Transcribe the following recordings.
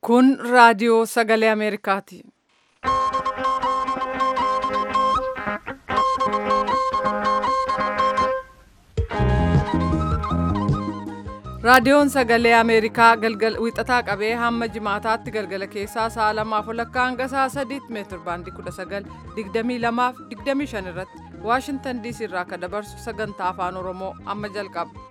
Kun raadiyoo sagalee Ameerikaati. Raadiyoon sagalee Ameerikaa galgal wixataa qabee hamma jimaataatti galgala keessaa sa'a lamaaf walakkaa hanga sa'a sadiitti meetir baandii 19 22 fi 25 irratti Waashintan DC irraa akka dabarsu sagantaa afaan Oromoo amma jalqaba.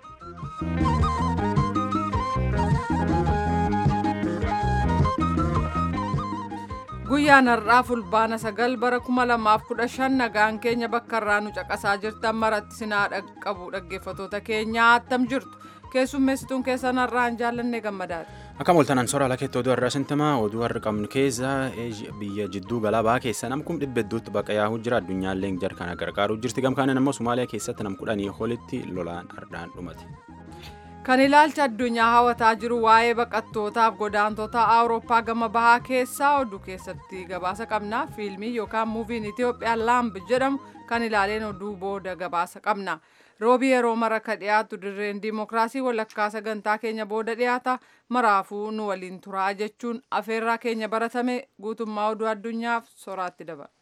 Guyyaan har'aa fulbaana sagal bara 2015 nagaan keenya bakka irraa nu caqasaa jirtan maratti sinaa qabu dhaggeeffatoota keenyaa attam jirtu. keessummeessituun keessan har'aan jaallanne gammadaadha. Akka mooltanaan soora ala keetti oduu har'aa sintimaa oduu har'a qabnu keessa biyya jidduu galaabaa keessa nam kum dhibba hedduutti baqa yaa'uu jira addunyaallee jar kana gargaaruu jirti gamkaaniin ammoo Somaaliyaa keessatti nam kudhanii olitti lolaan ardhaan dhumate. Kan ilaalcha addunyaa hawataa jiru waa'ee baqattootaaf godaantota Awurooppaa gama bahaa keessaa oduu keessatti gabaasa qabna. Fiilmii yookaan muuviin Itoophiyaa Laamb jedhamu kan ilaaleen oduu booda gabaasa qabna. roobii yeroo mara ka dhiyaatu dirreen diimokiraasii walakkaa sagantaa keenya booda dhiyaata maraafuu nu waliin turaa jechuun afeerraa keenya baratame guutummaa oduu addunyaaf soraatti dabala.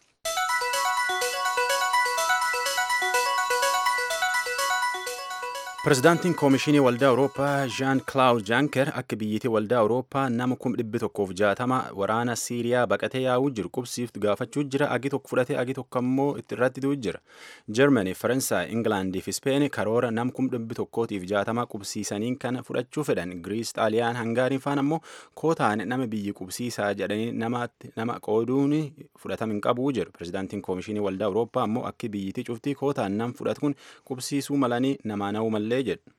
Pireezidaantiin Koomishinii Waldaa Awurooppaa Jean Claude Juncker akka biyyattii Waldaa Awurooppaa nama kum dhibbi tokkoof jaatama waraana Siiriyaa baqatee yaa'uu jiru qubsiiftu gaafachuu jira agi tokko fudhatee agi tokko ammoo irratti du'u jira. Jarmanii, Faransaay, Ingilaandii fi Speen karoora nam kum dhibbi tokkootiif jaatama qubsiisaniin kana fudhachuu fedhan. Giriis, Xaaliyaan, Hangaariin faan ammoo kootaan nama biyyi qubsiisaa jedhanii nama qooduun fudhatama hin qabu jedhu. Pireezidaantiin Koomishinii Waldaa Awurooppaa ammoo akka biyyittii cuftii kootaan nam fudhatu kun qubsiisuu malanii namaa na'uu malee illee jedhu.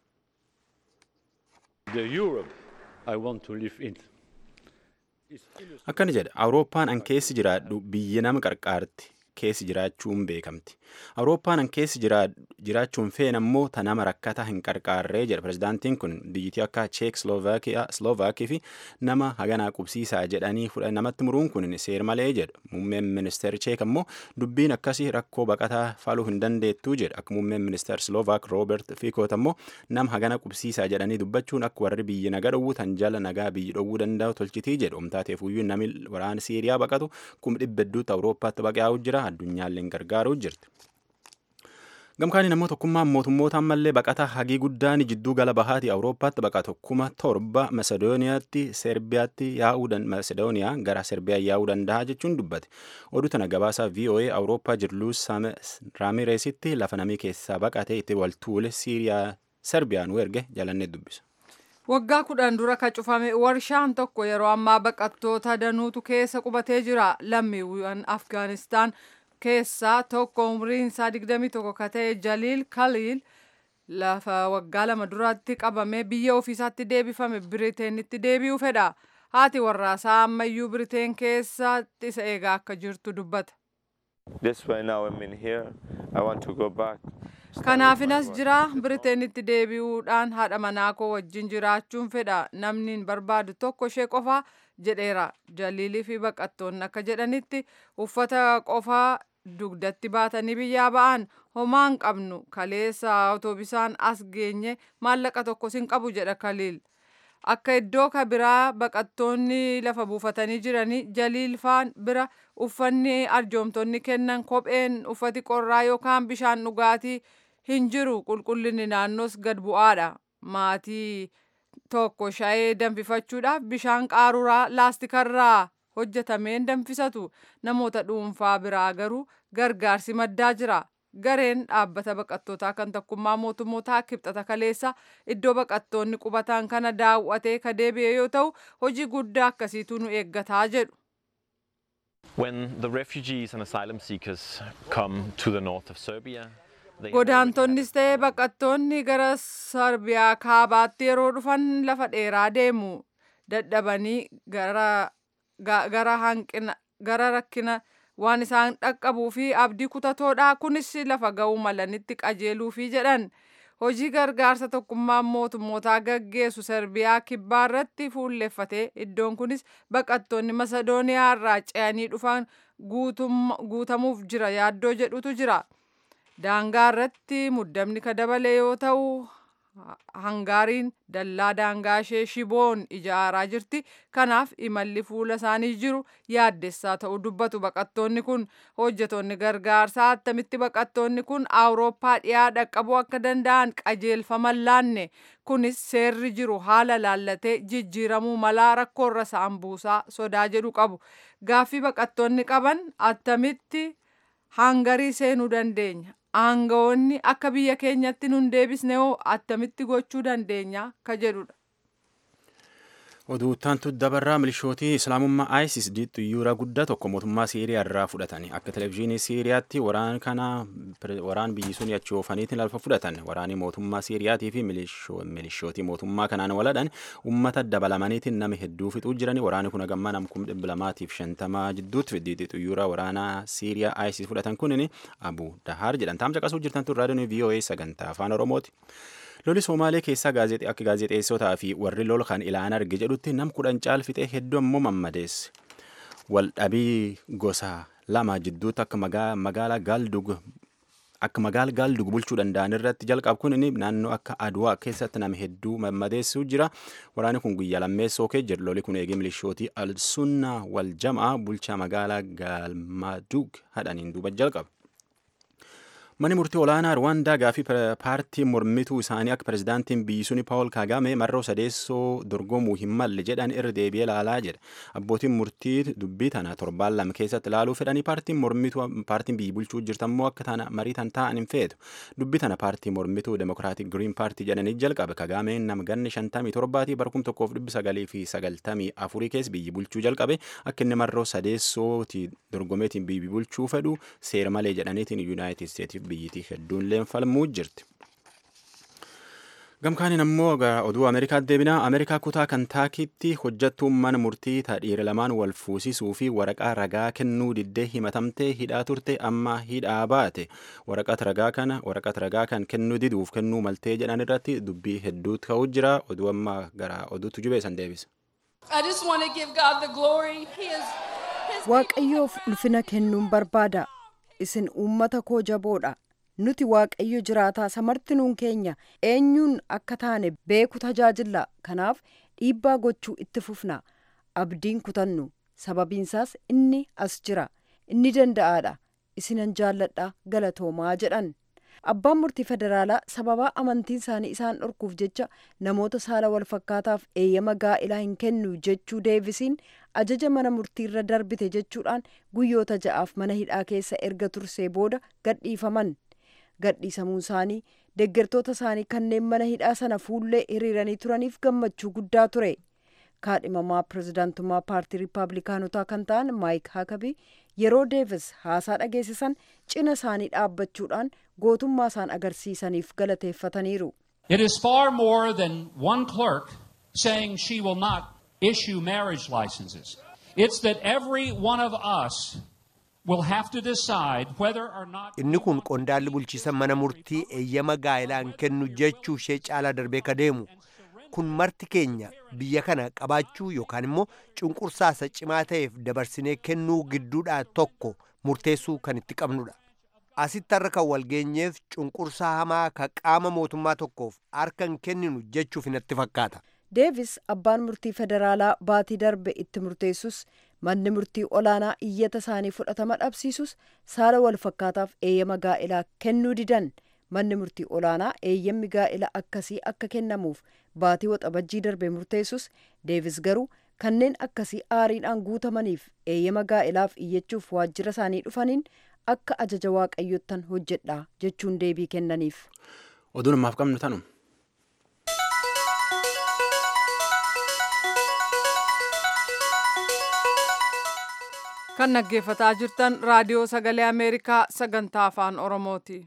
Akkana jedha Awurooppaan an keessi jiraadhu biyya nama qarqaarti keessi jiraachuun beekamti. Awurooppaan an keessi jiraachuun feen ammoo ta nama rakkata hin qarqaarree jedha pireezidaantiin kun biyyittii akka Cheek Slovaakii fi nama haganaa qubsiisaa jedhanii namatti muruun kun seer malee jedha. Muummeen ministeer Cheek ammoo dubbiin akkasii rakkoo baqataa faluu hin dandeettuu jedha. Akka muummeen ministeer Slovaak Roobert Fiikoot ammoo nama hagana qubsiisaa jedhanii dubbachuun akka warri biyyi nagaa dhowwu tan jala nagaa biyyi dhowwuu danda'u tolchitii jedhu. Omtaateef iyyuu namni waraana Siiriyaa baqatu kum dhibba hedduutti Awurooppaatti baqaa'uu jira. Addunyaallee gargaaruu jirti. Gamkaaniin ammoo tokkummaan mootummoota ammallee baqataa hagii guddaan jidduu gala bahaati Awurooppaatti baqatu kuma torba Masedooniyaatti Serbiyaatti yaa'uu Masedooniyaa gara Serbiyaa yaa'uu danda'a jechuun dubbate. Oduu tana gabaasaa VOA Awurooppaa jirluus Raamireesitti lafa namii keessaa baqatee itti waltuule Siiriyaa Serbiyaan erge jalannee dubbisa. Waggaa kudhan dura ka cufame warshaan tokko yeroo ammaa baqattoota danuutu keessa qubatee jira. Lammiiwwan Afgaanistaan keessaa tokko umriin isaa 21 ka ta'e Jaliil Kaliil lafa waggaa lama duratti qabame biyya ofiisaatti deebifame Biriteenitti deebi'uu fedha. Haati warraasaa ammayyuu Biriteen keessatti isa eegaa akka jirtu dubbata. Kanaafinas jira Biriteenitti deebi'uudhaan haadha manaa koo wajjin jiraachuun fedha namni hin barbaadu tokko ishee qofaa jedheera jaliilii fi baqattoonni akka jedhanitti uffata qofaa dugdatti baatanii biyyaa ba'an homaa hin qabnu kaleessa awutoobisaan as geenye maallaqa tokkos hin qabu jedha kaliil akka iddoo ka biraa baqattoonni lafa buufatanii jiranii jaliil faan bira uffanni arjoomtonni kennan kopheen uffati qorraa yookaan bishaan dhugaatii hin jiru qulqullinni naannoos gad bu'aadha maatii tokko shayee danfifachuudhaaf bishaan qaaruraa laastikarraa hojjetameen danfisatu namoota dhuunfaa biraa garuu gargaarsi maddaa jira gareen dhaabbata baqattootaa kan tokkummaa mootummootaa kibxata kaleessa iddoo baqattoonni qubatan kana daawwatee ka deebi'e yoo ta'u hojii guddaa akkasiitu nu eeggataa jedhu. When the refugees and asylum seekers come to the north of Serbia, Godaantonnis ta'ee baqattoonni gara Sarbiyaa kaabaatti yeroo dhufan lafa dheeraa deemu dadhabanii gara hanqina gara rakkina waan isaan dhaqqabuu fi abdii kutatoodha. Kunis lafa ga'uu malanitti qajeeluu fi jedhan hojii gargaarsa tokkummaan mootummootaa gaggeessu Serbiyaa kibbaa irratti fuulleffatee iddoon kunis baqattoonni Masedooniyaa irraa ce'anii dhufan guutamuuf jira yaaddoo jedhutu jira. daangaa irratti muddamni ka dabale yoo ta'u hangaariin dallaa daangaa ishee shiboon ijaaraa jirti kanaaf imalli fuula isaanii jiru yaaddessaa ta'uu dubbatu baqattoonni kun hojjetoonni gargaarsaa attamitti baqattoonni kun awurooppaa dhiyaa dhaqqabuu akka danda'an qajeelfaman laanne kunis seerri jiru haala laallatee jijjiiramuu malaa rakkoorra isaan buusaa sodaa jedhu qabu gaaffii baqattoonni qaban attamitti hangarii seenuu dandeenya aangawoonni akka biyya keenyatti nun deebisne hoo attamitti gochuu dandeenya ka jedhudha. Oduuttaantu dabarraa milishootii islaamummaa ISIS xiyyaara guddaa tokko mootummaa Siiriyaa irraa fudhatan akka televezyiinii Siiriyaatti waraan kana waraan biyyi sun achi oofaniitiin lafa fudhatan waraanii mootummaa Siiriyaatii fi milishootii mootummaa kanaan waladhan ummata dabalamaniitiin nama hedduu fixuu jirani waraani kun hagammaa nam kum dhibba lamaatiif shantamaa jidduutti fiddiitti xiyyaara waraanaa Siiriyaa ISIS fudhatan kunin Abu Dahaar jedhan taamsa qasuu jirtantu raadiyoon VOA sagantaa afaan Oromooti. loli soomaalee keessaa akka gaazexeessotaa fi warri lola kan ilaan arge jedhutti nam kudhan caal fixee hedduu ammoo mammadeesse waldhabii gosa lama jidduutti akka magaalaa gaaldug akka magaala gaaldug bulchuu danda'an irratti jalqabu kun naannoo akka aduwaa keessatti nama hedduu mammadeessuu jira waraanni kun guyyaa lammeessoo kee jedhu loli kun eegee milishootii alsunna wal jamaa bulchaa magaalaa gaalmadug hadhaniin duuba jalqaba. Manni murtii olaanaa Rwaandaa gaafii paartii mormituu isaanii akka pirezidaantiin biyyi suni Paawul Kaagame marroo sadeessoo dorgomuu hin malle jedhan irra deebi'ee ilaalaa jedha. Abbootiin murtii dubbii tana torbaan lama keessatti ilaaluu fedhanii paartiin mormituu paartiin biyyi bulchuu jirtammoo akka tana marii tan taa'an hin feetu. Dubbii tana paartii mormituu Demokiraatik Giriin paartii jedhanii jalqabe. Kaagameen nama ganni shantamii torbaatii bara kum tokkoof dhibbi sagalii fi sagaltamii afurii keessa biyyi bulchuu jalqabe akka inni marroo sadeessooti dorgomeetiin biyyi bulchuu fedhu seera malee jedhaniitiin Yuunaayitid Steetiif biyyitii hedduun leenfalmuu jirti. Gamkaaniin ammoo oduu Ameerikaatti deebinaa Ameerikaa kutaa Kantaakitti hojjattuun mana murtii dhiira lamaan wal fuusisuu fi waraqaa ragaa kennuu diddee himatamtee hidhaa turte amma hidhaa baate waraqata ragaa kana waraqata ragaa kan kennuu diduuf kennuu maltee jedhan irratti dubbii hedduutu ka'uu jira oduu amma gara oduutu jubeessan deebisa. Waaqayyoof ulfina kennuun barbaada. Isin uummata koo jaboodha. Nuti waaqayyo jiraataa samartinuun keenya eenyuun akka taane beeku tajaajilla. Kanaaf dhiibbaa gochuu itti fufna. Abdiin kutannu. Sababiinsaas inni as jira. Inni danda'aadha. Isinan jaalladha galatoomaa jedhan. Abbaan murtii federaalaa sababaa amantiin isaanii isaan dhorkuuf jecha namoota saala wal fakkaataaf eeyyama gaa'ilaa hin kennu jechuu deebisiin ajaja mana murtii irra darbite jechuudhaan guyyoota ja'aaf mana hidhaa keessa erga tursee booda gadhiifaman. Gadhiisamuun isaanii deeggartoota isaanii kanneen mana hidhaa sana fuullee hiriiranii turaniif gammachuu guddaa ture. kaadhimamaa pirezidaantummaa paartii riippaabilikaanotaa kan ta'an maayik haakabii yeroo deevis haasaa dhageessisan cina isaanii dhaabbachuudhaan gootummaa isaan agarsiisaniif galateeffataniiru. It is far more than one clerk saying she will not issue marriage licenses. It's that every one of us will have to decide whether or not. Inni kun qondaalli bulchiisa mana murtii eeyyama gaa'ilaan kennu jechuu ishee caalaa darbee ka deemu. kun marti keenya biyya kana qabaachuu yookaan immoo cunqursaasa cimaa ta'eef dabarsinee kennuu gidduudhaa tokko murteessuu kan itti qabnudha. Asitti har'a kan walgeenyeef cunqursaa hamaa ka qaama mootummaa tokkoof harka hin kenninu jechuuf natti fakkaata. Deevis abbaan murtii federaalaa baatii darbe itti murteessus manni murtii olaanaa iyyata isaanii fudhatama dhabsiisus saala wal fakkaataaf eeyyama gaa'ilaa kennuu didan. manni murtii olaanaa eeyyamni gaa'ila akkasii akka kennamuuf baatii waxabajjii darbe murteessus deevis garuu kanneen akkasii aariidhaan guutamaniif eeyyama gaa'ilaaf iyyachuuf waajjira isaanii dhufaniin akka ajaja waaqayyottan hojjedha jechuun deebii kennaniif. Oduun ammaaf qabnu tanu. Kan dhaggeeffataa jirtan raadiyoo sagalee Ameerikaa sagantaa afaan Oromooti.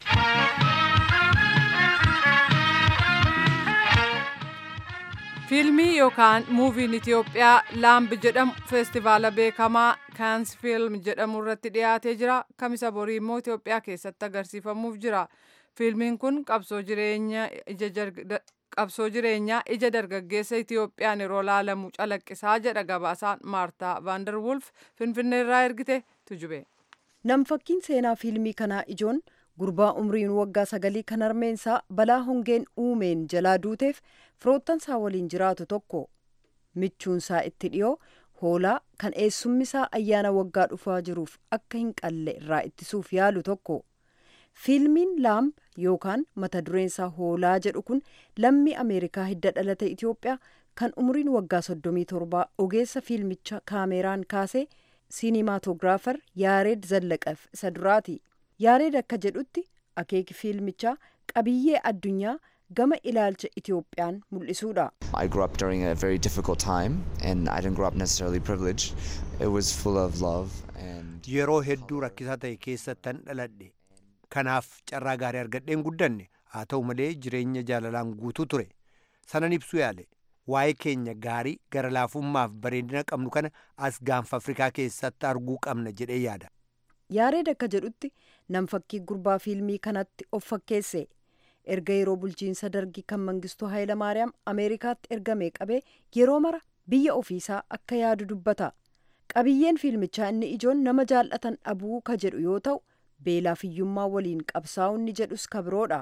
fiilmii yookaan muuviin Itiyoophiyaa laamb jedhamu feestivaala beekamaa kaans fiilm jedhamu irratti dhiyaatee jira kamisa borii immoo Itiyoophiyaa keessatti agarsiifamuuf jira fiilmiin kun qabsoo jireenyaa qabsoo jireenyaa ija dargaggeessa Itiyoophiyaan yeroo laalamu calaqqisaa jedha gabaasaan maartaa vaandarwulf finfinneerraa ergite tujube. Namfakkiin seenaa fiilmii kanaa ijoon gurbaa umriin waggaa sagalii kan harmeensaa balaa hongeen uumeen jalaa duuteef firoottansaa waliin jiraatu tokko michuunsaa itti dhiyoo hoolaa kan eessummisaa ayyaana waggaa dhufaa jiruuf akka hin qalle irraa ittisuuf yaalu tokko fiilmiin laamb yookaan mata dureensaa hoolaa jedhu kun lammii ameerikaa hidda dhalate itiyoophiyaa kan umriin waggaa soddomii torbaa ogeessa fiilmicha kaameeraan kaasee siinimaatogiraafar yaareed zallaqaf isa duraati yaareed akka jedhutti akeeki fiilmichaa qabiyyee addunyaa gama ilaalcha itiyoophiyaan mul'isuudha I grew up during a very difficult time, and I didn't grow up necessarily privileged. It was full of love and yeroo hedduu rakkisaa ta'e keessattan dhaladhe kanaaf carraa gaarii argadheen guddanne haa ta'u malee jireenya jaalalaan guutuu ture sanan ibsuu yaale waa'ee keenya gaarii gara laafummaaf bareedina qabnu kana as gaanfa afrikaa keessatti arguu qabna jedhee yaada yaareed akka jedhutti nam fakkii gurbaa fiilmii kanatti of fakkeesse erga yeroo bulchiinsa dargii kan mangistuu hayilamaariyaam ameerikaatti ergamee qabee yeroo mara biyya ofiisaa akka yaadu dubbata qabiyyeen fiilmichaa inni ijoon nama jaallatan dhabuu ka jedhu yoo ta'u beelaaf hiyyummaa waliin qabsaa'u inni jedhus kabiroodha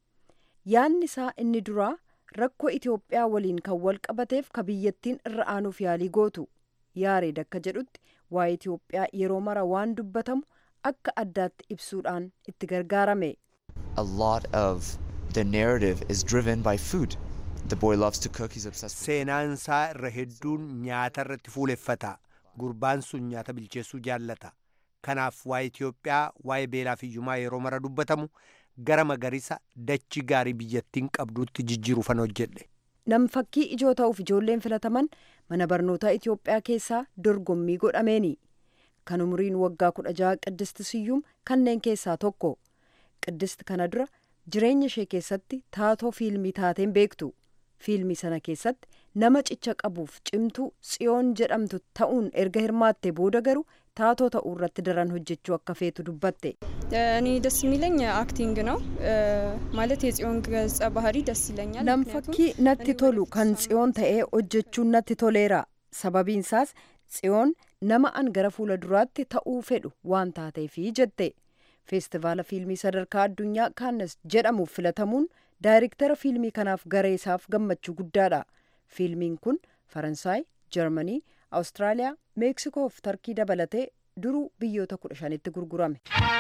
yaanni isaa inni duraa rakkoo itiyoophiyaa waliin kan wal qabateef ka biyyattiin irra aanuuf yaalii gootu yaareed akka jedhutti waa'ee itiyoophiyaa yeroo mara waan dubbatamu akka addaatti ibsuudhaan itti gargaarame a lot of the narrative is driven by food. The boy loves to cook, he's obsessed with seenaansaa irra hedduun nyaata irratti fuuleffata gurbaan sun nyaata bilcheessuu jaallata kanaaf waa'ee itiyoophiyaa waa'ee beelaa fi hiyyumaa yeroo mara dubbatamu gara magariisa dachi gaarii biyyattiin qabduutti jijjiiruufan hojjedhe nam fakkii ijoo ta'uuf ijoolleen filataman mana barnootaa itiyoophiyaa keessaa dorgommii godhameeni kan umriin waggaa kudha jaha qiddist siyyuum kanneen keessaa tokko qiddist kana dura jireenya ishee keessatti taatoo fiilmii taateen beektu fiilmii sana keessatti nama cicha qabuuf cimtuu tsiyoon jedhamtu ta'uun erga hirmaatte booda garuu taatoo ta'uu irratti daran hojjechuu akka feetu dubbatte እኔ ደስ የሚለኝ አክቲንግ ነው ማለት የጽዮን ገጸ ባህሪ ደስ ይለኛል nam ምክንያቱም fakkii natti tolu kan tsiyoon ta'ee hojjechuun natti toleera sababiinsaas tsiyoon nama an gara fuula duraatti ta'uu fedhu waan taateefi jette feestivaala fiilmii sadarkaa addunyaa kaannes jedhamuuf filatamuun daayirektara fiilmii kanaaf gareesaaf gammachuu guddaadha fiilmiin kun faransaay jarmanii awustiraaliyaa meeksikoo fi tarkii dabalatee duruu biyyoota kudha shanitti gurgurame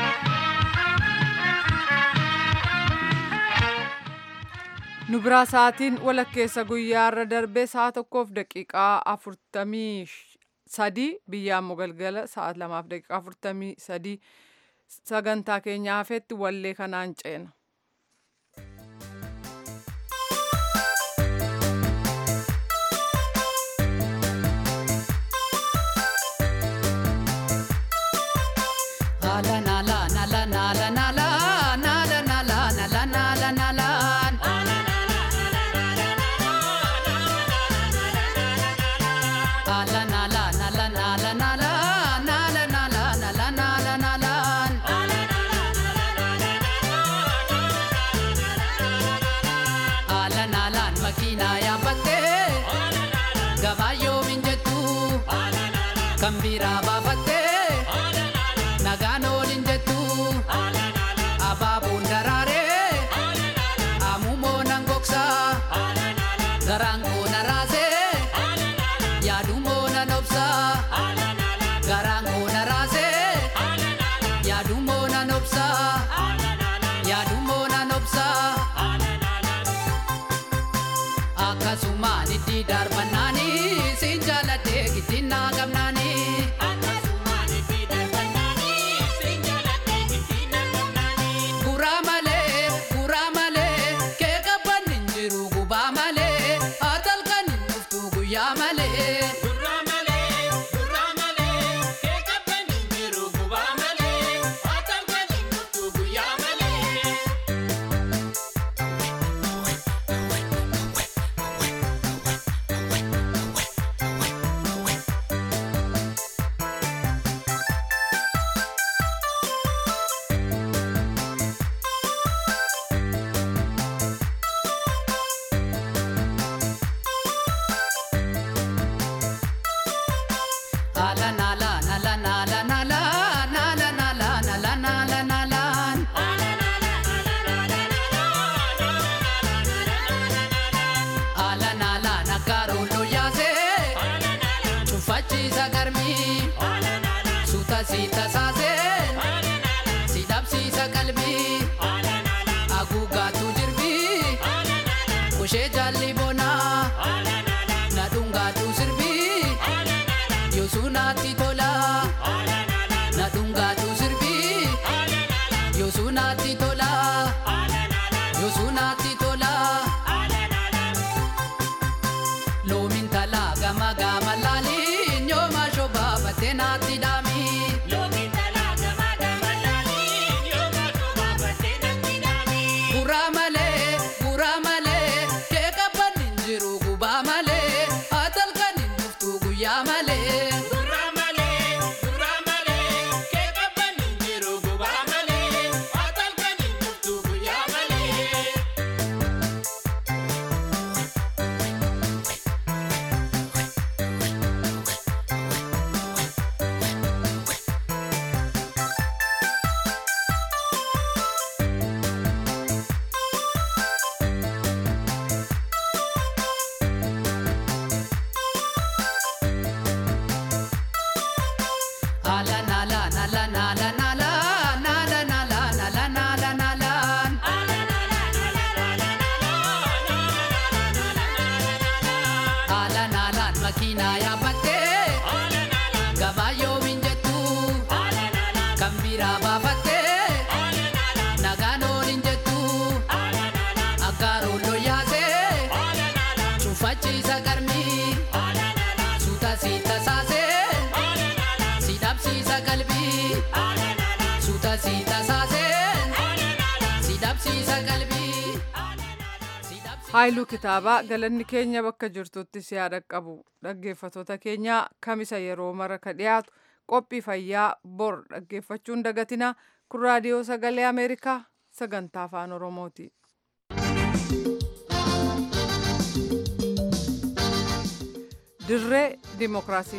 nu biraa sa'aatiin walakkeessa guyyaarra darbee sa'a tokkoof daqiiqaa afurtamii sadii biyya ammoo galgala sa'a lamaaf daqiiqaa afurtamii sadii sagantaa keenya hafetti wallee kanaan ceena. kan biraa baafattee nagaan oolin jettu abaabuun daraaree amumoo nan gogsaa garaan koo na raasee yaadumoo nan obsaa garaan koo na raasee yaadumoo nan obsaa yaadumoo nan obsaa akkasumaan itti darbannaanii siin jaaladhee gittiin naa gamnaanii. subfachiisa qalbii haguuggaatu jirbii kushee jaalli bonaa na dhungaatu sirbii yoosuu naatti tolaa na dhungaatu sirbii yoosuu naatti tolaa yoosuu naatti tolaa loomin talaa gama gama laalii nyooma shobaa battee naatti dhaamii. Guraa malee, guraa malee, kee qabban hin jiru gubaa malee, atalkan hin dhuftu guyyaa malee. Ala nala nala nala nala nala nala nala nala nala. Ala nala makina yaabbattee gabaa yoomin jettu kan biraa baafattee nagaan oolin jettu akkaaroon looyaasee cufachiisa qarmii suuta siita saasee. si dhabsiisa qalbii suuta siita saasee si dhabsiisa qalbii. Haayiluu kitaabaa galanni keenya bakka jirtutti si haa dhaqqabu dhaggeeffatoota keenya kamisa yeroo mara ka dhiyaatu qophii fayyaa bor dhaggeeffachuun dagatina kun raadiyoo sagalee ameerikaa sagantaa afaan oromooti. dirree dimokiraasii.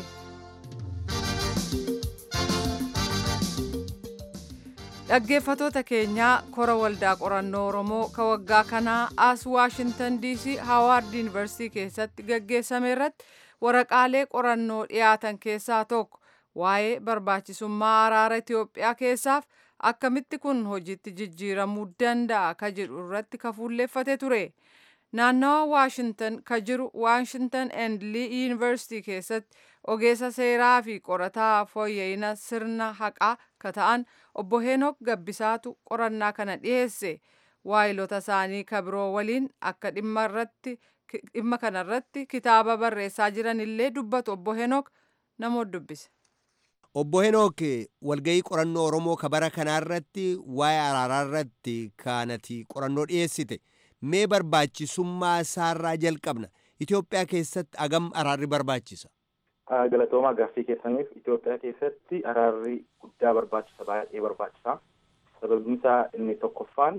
dhaggeeffatoota keenyaa kora waldaa qorannoo oromoo ka waggaa kanaa as waashintan diisii haawaard yuunivarsiitii keessatti gaggeessame irratti waraqaalee qorannoo dhiyaatan keessaa tokko waa'ee barbaachisummaa araara itiyoophiyaa keessaaf akkamitti kun hojiitti jijjiiramuu danda'a ka jedhu irratti ka fuulleeffate ture naannawa waashintan ka jiru waashintan and lii yuunivarsiitii keessatti ogeessa seeraa fi qorataa fooyya'ina sirna haqaa ka ta'an obbo Heenok Gabbisaatu qorannaa kana dhiyeesse waayilota isaanii ka biroo waliin akka dhimma kanarratti kitaaba barreessaa jiran illee dubbatu obbo Heenok namoota dubbise. Obbo Henook walgahii qorannoo Oromoo ka bara kanaarratti waa'ee araaraa irratti kaanati qorannoo dhiyeessite mee barbaachisummaa isaarraa jalqabna Itoophiyaa keessatti agam araarri barbaachisa. Galatoomaa gaaffii keessaniif Itoophiyaa keessatti araarri guddaa barbaachisa baay'ee barbaachisa. Sababni isaa inni tokkoffaan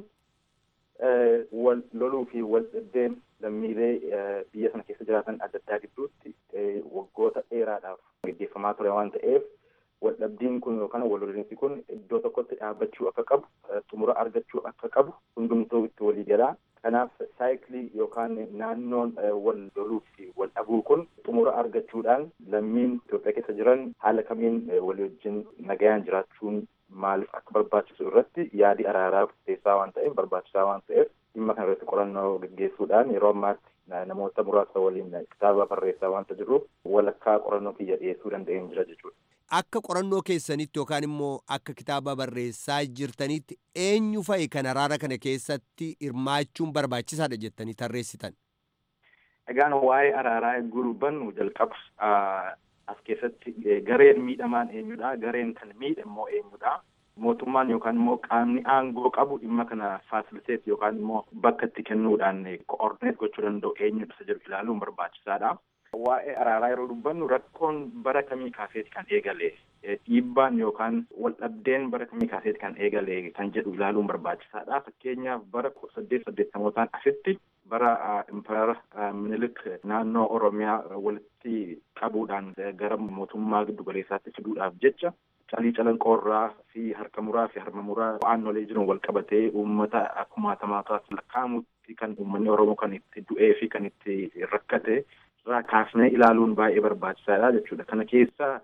wal loluu fi wal dhabdeen lammiilee biyya sana keessa jiraatan adda addaa gidduutti waggoota dheeraadhaaf gaggeeffamaa ture waan ta'eef wal dhabdiin kun yookaan wal lolinsi kun iddoo tokkotti dhaabbachuu akka qabu xumura argachuu akka qabu hundumtuu itti walii galaa. Kanaaf saayikilii yookaan naannoon wal loluu fi wal dhabuu kun xumura argachuudhaan lammiin Itoophiyaa keessa jiran haala kamiin walii wajjin nagayaan jiraachuun maaliif akka barbaachisu irratti yaadi araaraa murteessaa waan ta'eef barbaachisaa waan ta'eef dhimma kana irratti qorannoo gaggeessuudhaan yeroo ammaatti namoota muraasa waliin kitaaba barreessaa waanta jiruuf walakkaa qorannoo kiyya dhiyeessuu danda'een jira jechuudha. Akka qorannoo keessanitti yookaan immoo akka kitaaba barreessaa jirtanitti eenyu fa'i kan araara kana keessatti hirmaachuun barbaachisaadha jettanii tarreessitan? Egaan waa'ee araaraa eeguu dubbannu jalqaba as keessatti gareen miidhamaan eenyudha gareen kan miidhe immoo eenyudha mootummaan yookaan immoo qaamni aangoo qabu dhimma kana faasiliteet yookaan immoo bakka itti kennuudhaan koordineet gochuu danda'u eenyudha isa jedhu ilaaluun barbaachisaadha. Waa'ee araaraa yeroo dubbannu rakkoon bara kamii kaaseeti kan eegale dhiibbaan yookaan waldhabdeen bara kamii kaaseeti kan eegale kan jedhu ilaaluun barbaachisaadha. Fakkeenyaaf bara saddeet saddeettamootaan asitti bara impaayara minilik naannoo Oromiyaa walitti qabuudhaan gara mootummaa giddu galeessaatti fiduudhaaf jecha calii calanqoorraa fi harka muraa fi harma muraa aannolee jiran wal qabatee uummata kumaatamaataa lakkaa'amutti kan uummanni Oromoo kan itti du'ee fi kan itti rakkate irraa kaasnee ilaaluun baay'ee barbaachisaadha jechuudha. Kana keessaa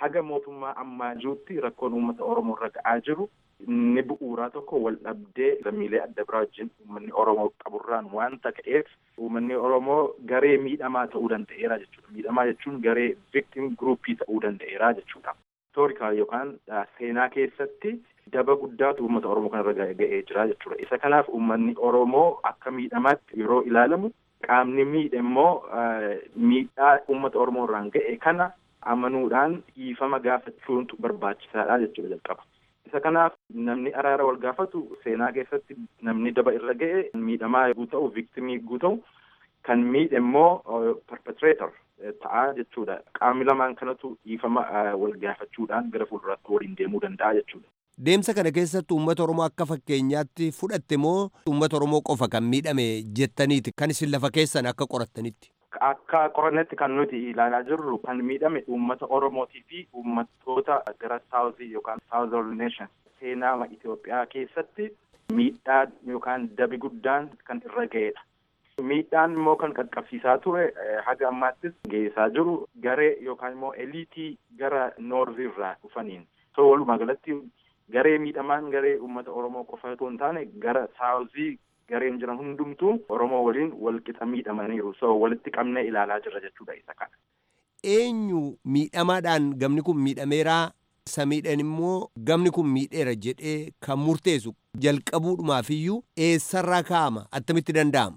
haga mootummaa ammaa jirutti rakkoon uummata Oromoo irra ga'aa jiru inni bu'uuraa tokko wal dhabdee lammiilee adda biraa wajjin uummanni Oromoo qaburraan waanta ka'eef uummanni Oromoo garee miidhamaa ta'uu danda'eera jechuudha. Miidhamaa jechuun garee victim groupii ta'uu danda'eera jechuudha. Historikaal yookaan seenaa keessatti daba guddaatu uummata Oromoo kanarra ga'ee jira jechuudha. Isa kanaaf uummanni Oromoo akka miidhamaatti yeroo ilaalamu qaamni miidhe immoo miidhaa uummata Oromoo irraan ga'e kana amanuudhaan dhiifama gaafachuutu barbaachisaadha jechuudha jalqaba. Isa kanaaf namni araara wal gaafatu seenaa keessatti namni daba irra ga'e miidhamaa yogguu ta'u viktimii yogguu ta'u kan miidhe immoo perpetrator ta'aa jechuudha. Qaamni lamaan kanatu dhiifama wal gaafachuudhaan gara fuulduraatti waliin deemuu danda'a jechuudha. Deemsa kana keessatti uummata Oromoo akka fakkeenyaatti fudhatte moo uummata Oromoo qofa kan miidhame jettaniiti kan isin lafa keessan akka qorattanitti? Akka qorannetti kan nuti ilaalaa jirru kan miidhame uummata Oromootii fi uummattoota gara saawuzii yookaan saawuzorn neeshan seenaa Itoophiyaa keessatti miidhaa yookaan dabi guddaan kan irra ga'edha. Miidhaan immoo kan qaqqabsiisaa ture haga ammaattis geessaa jiru garee yookaan immoo eliitii gara noorzii irraa dhufaniin. So walumaa galatti garee miidhamaan garee uummata Oromoo qofa otoo hin taane gara saawuzii gareen jiran hundumtuu Oromoo waliin wal qixa miidhamaniiru. So walitti qabnee ilaalaa jirra jechuudha isa kana. Eenyu miidhamaadhaan gamni kun miidhameeraa isa miidhan immoo gamni kun miidheera jedhee kan murteessu jalqabuudhumaaf iyyuu eessarraa kaa'ama attamitti danda'ama.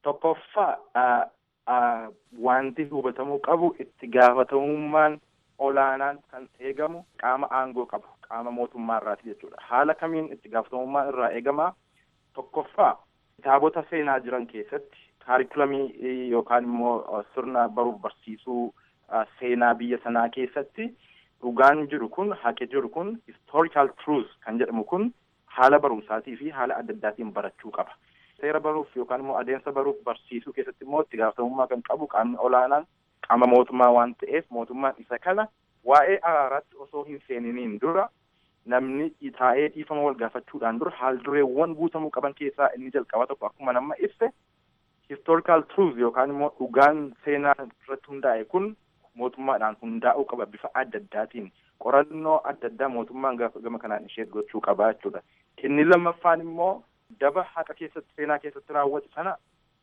Tokkoffaa wanti hubatamuu qabu itti gaafatamummaan olaanaan kan eegamu qaama aangoo qabu qaama mootummaa irraati jechuudha. Haala kamiin itti gaafatamummaan irraa eegama tokkoffaa kitaabota seenaa jiran keessatti kaarikulamii yookaan immoo sirna baruuf barsiisuu seenaa biyya sanaa keessatti dhugaan jiru kun haqi jiru kun historical truth kan jedhamu kun haala barumsaatii fi haala adda addaatiin barachuu qaba. Seera baruuf yookaan immoo adeemsa baruuf barsiisuu keessatti immoo itti gaafatamummaa kan qabu qaamni olaanaan qaama mootummaa waan ta'eef mootummaan isa kana waa'ee araaraatti osoo hin seeniniin dura namni taa'ee dhiifama wal gaafachuudhaan dura haal dureewwan guutamuu qaban keessaa inni jalqaba tokko akkuma nama ibse historical truth yookaan immoo dhugaan seenaa irratti hundaa'e kun mootummaadhaan hundaa'uu qaba bifa adda addaatiin qorannoo adda addaa mootummaan gama kanaan ishee gochuu qaba jechuudha. Inni lammaffaan immoo daba haqa keessatti seenaa keessatti raawwate sana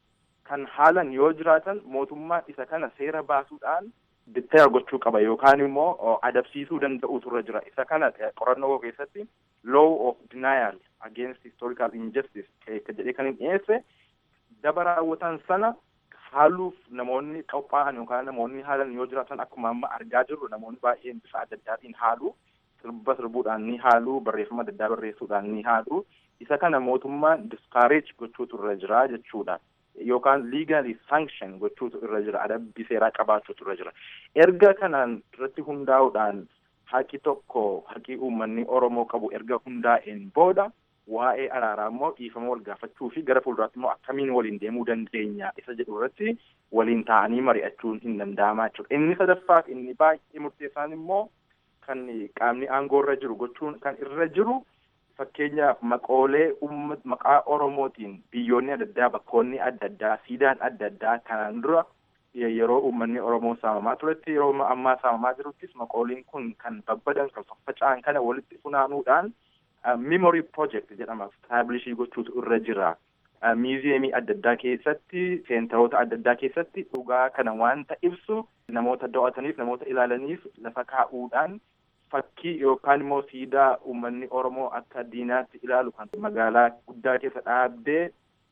kan haalan yoo jiraatan mootummaan isa kana seera baasuudhaan bittaa gochuu qaba yookaan immoo adabsiisuu danda'utu irra jira. Isa kana qorannoo keessatti law of denial against historical injustice jedhee kan hin dhiyeesse daba raawwatan sana haaluuf namoonni qophaa'an yookaan namoonni haalan yoo jiraatan akkuma amma argaa jirru namoonni baay'een bifa adda addaatiin haalu sirba sirbuudhaan ni haalu barreeffama adda addaa barreessuudhaan ni haalu isa kana mootummaan discourage gochuutu irra jira jechuudha. yookaan legally sanction gochuutu irra jira adabbii seeraa qabaachuutu irra jira erga kanaan irratti hundaa'uudhaan haqi tokko haqi uummanni oromoo qabu erga hundaa'een booda waa'ee araaraa immoo dhiifama wal gaafachuu fi gara fuulduraatti immoo akkamiin waliin deemuu dandeenya isa jedhu irratti waliin taa'anii mari'achuun hin danda'amaa jechuudha inni sadaffaaf inni baay'ee murteessaan immoo kan qaamni aangoo irra jiru gochuun kan irra jiru fakkeenyaaf maqoolee ummat maqaa oromootiin biyyoonni adda addaa bakkoonni adda addaa siidaan adda addaa kanaan dura yeroo uummanni oromoo saamamaa turetti yeroo ammaa saamamaa jiruttis maqooliin kun kan babbadan kan faffaca'an kana walitti funaanuudhaan memory project jedhama establishii gochuutu irra jira. miiziyeemii adda addaa keessatti seenteroota adda addaa keessatti dhugaa kana wanta ibsu namoota daawwataniif namoota ilaalaniif lafa kaa'uudhaan fakkii yookaan immoo siidaa uummanni Oromoo akka diinaatti ilaalu kan magaalaa guddaa keessa dhaabdee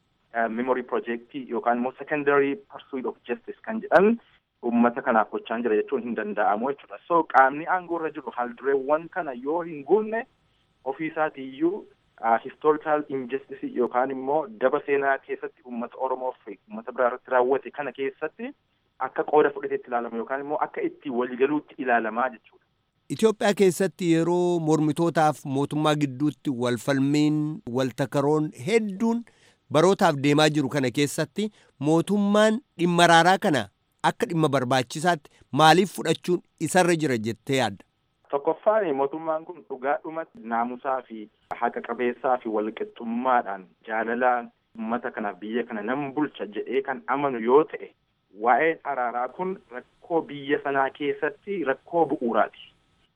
memory projectii yookaan immoo secondary pursuit of justice kan jedhan uummata kanaaf gochaa jira jechuun hin danda'amu jechuudha. So qaamni aangoo irra jiru haaldureewwan kana yoo hin guunne ofiisaatiiyyuu historical injustice yookaan immoo daba seenaa keessatti uummata Oromoo fi uummata biraa irratti raawwate kana keessatti akka qooda fudhateetti ilaalama yookaan immoo akka itti waliigaluutti ilaalamaa jechuudha. Itoophiyaa keessatti yeroo mormitootaaf mootummaa gidduutti walfalmiin waltakaroon hedduun barootaaf deemaa jiru kana keessatti mootummaan dhimma araaraa kana akka dhimma barbaachisaatti maaliif fudhachuun isarra jira jettee yaadda? Tokkoffaan mootummaan kun dhugaadhumatti naamusaa fi haqa qabeessaa fi walqixxummaadhaan jaalalaan uummata kanaaf biyya kana nan bulcha jedhee kan amanu yoo ta'e waa'een araaraa kun rakkoo biyya sanaa keessatti rakkoo bu'uuraati.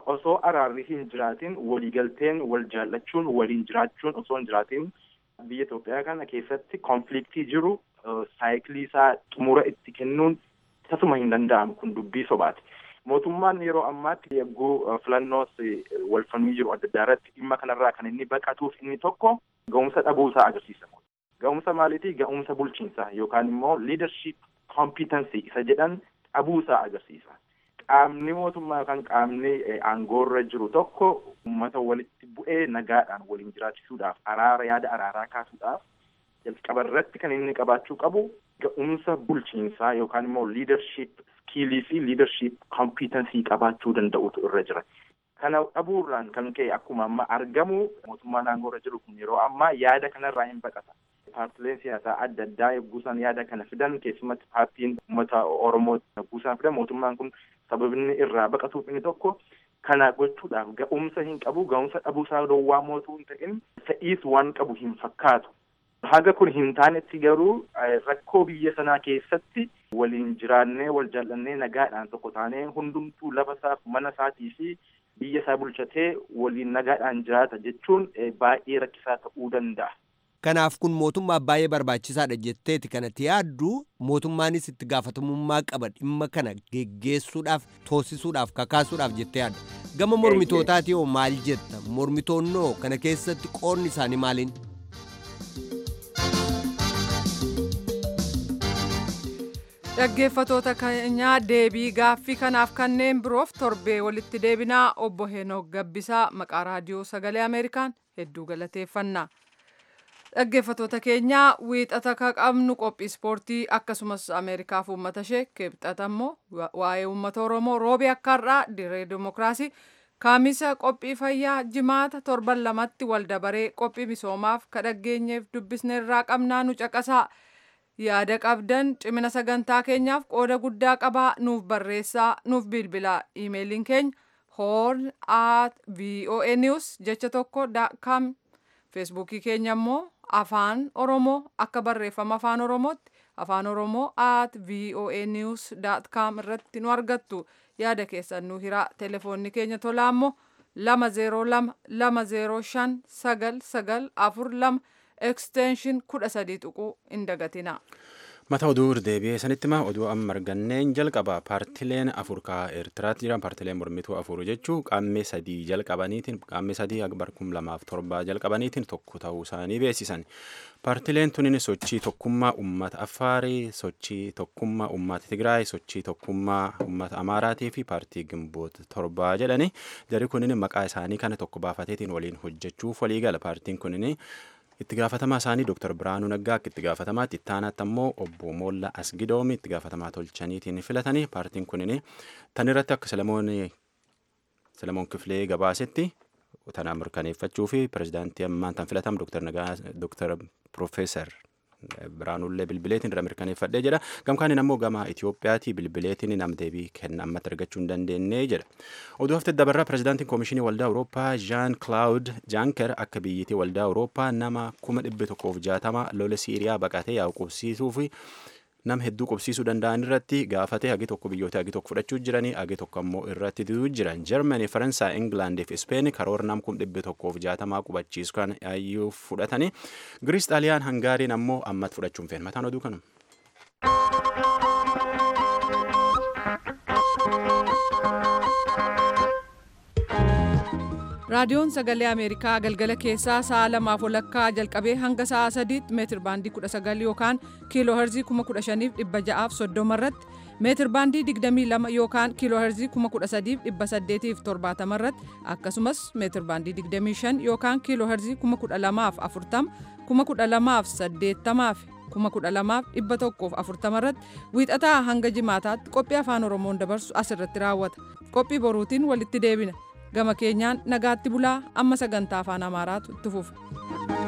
osoo araarri hin jiraatin waliigalteen wal jaallachuun waliin jiraachuun osoo hin jiraatin biyya Itoophiyaa kana keessatti konfliktii jiru saayikilii isaa xumura itti kennuun tasuma hin danda'amu kun dubbii sobaati. Mootummaan yeroo ammaatti yagguu filannoos wal falmii jiru adda addaa irratti dhimma kanarraa kan inni baqatuuf inni tokko ga'umsa dhabuusaa agarsiisa. Ga'umsa maaliitii ga'umsa bulchiinsaa yookaan immoo leadership competency isa jedhan dhabuusaa agarsiisa. Qaamni mootummaa yookaan qaamni aangoorra jiru tokko uummata walitti bu'ee nagaadhaan waliin jiraachisuudhaaf araara yaada araaraa kaasuudhaaf jalqaba irratti kan inni qabaachuu qabu ga'umsa bulchiinsaa yookaan immoo leadership skiilii fi leadership competency qabaachuu danda'utu irra jira. Kana dhabuurraan kan ka'e akkuma amma argamu mootummaan aangoorra jiru kun yeroo ammaa yaada kanarraa hin baqata. Paartileen siyaasaa adda addaa yogguusaan yaada kana fidan keessumatti paartiin uummata Oromoo yogguusaan fidan mootummaan kun sababni irraa baqatuuf inni tokko kana gochuudhaaf ga'umsa hin qabu ga'umsa dhabuusaa dhoowwaa mootuu hin ta'in fedhiis waan qabu hin fakkaatu. Haga kun hin taanetti garuu rakkoo biyya sanaa keessatti waliin jiraannee wal jaallannee nagaadhaan tokko taanee hundumtuu lafa isaaf mana isaatii fi biyya isaa bulchatee waliin nagaadhaan jiraata jechuun baay'ee rakkisaa ta'uu danda'a. Kanaaf kun mootummaa baay'ee barbaachisaadha jetteeti kanatti yaaddu mootummaanis itti gaafatamummaa qaba dhimma kana geggeessuudhaaf toosisuudhaaf kakaasuudhaaf jettee yaadda. Gama mormitootaati hoo maal jetta? Mormitoonnoo kana keessatti qoonni isaanii maaliin? Dhaggeeffatoota keenyaa deebii gaaffii kanaaf kanneen biroof torbee walitti deebinaa obbo Henook Gabbisaa maqaa raadiyoo sagalee Ameerikaan hedduu galateeffanna. Dhaggeeffatoota keenyaa wiixata ka qabnu qophii ispoortii akkasumas Ameerikaaf uummata ishee kibxata immoo waa'ee uummata Oromoo roobii akka har'aa dirree dimokiraasii kaamisa qophii fayyaa jimaata torban lamatti waldabaree qophii misoomaaf ka dhaggeenyeef dubbisne irraa qabnaa nu caqasaa. yaada qabdan cimina sagantaa keenyaaf qooda guddaa qabaa nuuf barreessaa nuuf bilbilaa iimeeliin keenya horn at voa news jecha tokko com feesbuukii keenya immoo afaan oromoo akka barreeffama afaan oromootti afaan oromoo at voa news com irratti nu argattu yaada keessan nu hiraa telefoonni keenya tolaa immoo lama zeeroo lama lama zeeroo shan sagal sagal afur lama ekstenshin kudha sadii tuquu hin dagatina. Mata oduu deebi'ee sanitti ma oduu amma arganneen jalqaba paartileen afur ka Eertiraatti jiran paartileen mormituu afur jechuu qaammee sadii jalqabaniitiin qaammee sadii bar kum lamaaf torba jalqabaniitiin tokko ta'uu isaanii beeksisan. Paartileen tunin sochii tokkummaa uummata Affaarii, sochii tokkummaa uummata Tigraay, sochii tokkummaa uummata Amaaraatii fi paartii Gimboota torbaa jedhani. Jarri kunin maqaa isaanii kana tokko baafateetiin waliin hojjechuuf waliigala. Paartiin kunin itti gaafatamaa isaanii Dr. Biraanuu Naggaa akka itti gaafatamaatti itti aanaatti ammoo obbo Moolla Asgidoomi itti gaafatamaa tolchaniitiin filatanii paartiin kunin tan irratti akka Selemoon Selemoon Kifilee gabaasetti tanaan mirkaneeffachuu fi pirezidaantii ammaan tan filatam Dr. Nagaa Dr. Profeesar Biraanullee bilbileetiin irra mirkaneeffadhee jedha. Gamkaanin ammoo gama Itiyoophiyaatii bilbileetiin nam deebii kenna ammatti argachuu hin dandeenye jedha. Oduu hafte dabarraa pirezidaantiin koomishinii waldaa Awurooppaa Jaan Klaawud Jaanker akka biyyitii waldaa Awurooppaa nama kuma dhibbe tokkoof jaatama lola Siiriyaa baqatee yaa'u qubsiisuu fi nama hedduu qubsiisuu danda'an irratti gaafatee hagi tokko biyyoota hagi tokko fudhachuu jiranii hagi tokko ammoo irratti diduu jiran jarmanii faransaay ingilaandii fi ispeen karoora nam kun dhibbe tokkoof jaatamaa qubachiisu kan ayyuu fudhatanii giriis xaaliyaan hangaariin ammoo ammatti fudhachuun feen mataan oduu kanuma. raadiyoon sagalee ameerikaa galgala keessaa sa'a lamaaf walakkaa jalqabee hanga sa'a sadiitti meetir baandii 19 yookaan kiiloo herzii 15630 irratti meetir baandii 22 yookaan kiiloo herzii 13870 irratti akkasumas meetir baandii 25 yookaan kiiloo herzii 12040 12080 12140 irratti wiixataa hanga jimaataatti qophii afaan oromoon dabarsu asirratti raawwata qophii boruutiin walitti deebina. gama keenyaan nagaatti bulaa amma sagantaa afaan amaaraatu itti fufa.